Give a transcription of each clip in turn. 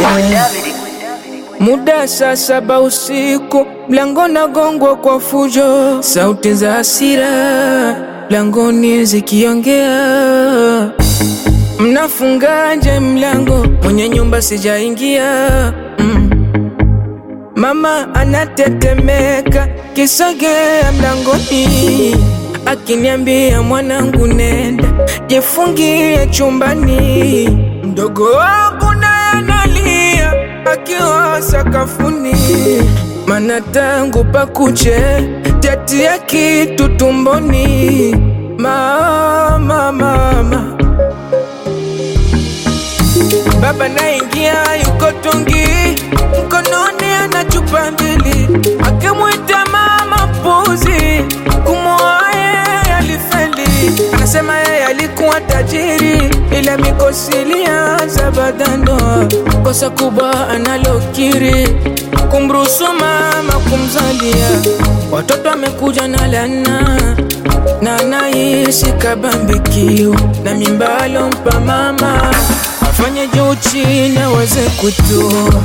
Muda saa saba usiku, mlango nagongwa kwa fujo, sauti za hasira mlangoni zikiongea. Mnafungaje mlango? Mwenye nyumba sijaingia. Mm. Mama anatetemeka, kisogea mlangoni, akiniambia mwanangu, nenda jifungie chumbani. Mdogo wangu naye analia akiwa sakafuni, mana tangu pakuche tatia kitu tumboni. Mama, mama, baba naingia, yuko tungi mkononi, ana chupa mbili, akimwita mama puzi, kumwoa yeye alifeli. Anasema yeye alikuwa tajiri, ila mikosi ilianza baada ya ndoa. Kosa kubwa analokiri kumruhusu mama kumzalia watoto, amekuja na lana na anaishi kabambikiwa na mimba alompa mama, afanye juu chini aweze kutoa.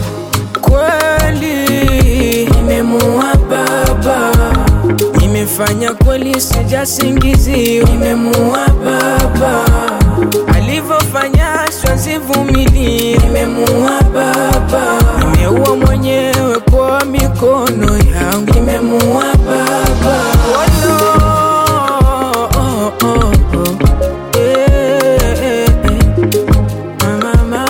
Kweli nimemuua baba, nimefanya kweli, sijasingiziwa. Nimemuua baba, alivyofanya siwezi Nimemuua baba, nimeua mwenyewe kwa mikono yangu. Nimemuua baba, oh, no. oh, oh, oh. Eh, eh, eh. Mama.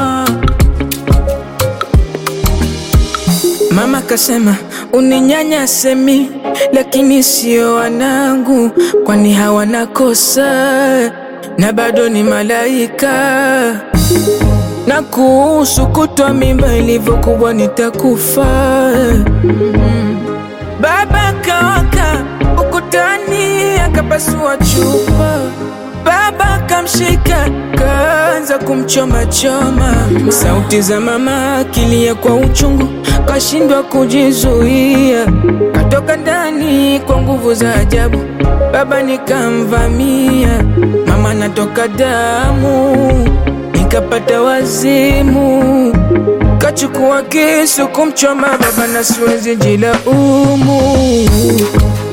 Mama kasema uninyanyase mi, lakini sio wanangu, kwani hawana kosa na bado ni malaika. Na kuhusu kutwa mimba ilivyokuwa nitakufa. Mm. Baba kawaka ukutani akapasua chupa, baba kamshika kaanza kumchoma choma. Sauti za mama akilia kwa uchungu, kashindwa kujizuia, katoka ndani kwa nguvu za ajabu. Baba nikamvamia, mama natoka damu, nikapata wazimu kachukua kisu kumchoma baba na siwezi jilaumu.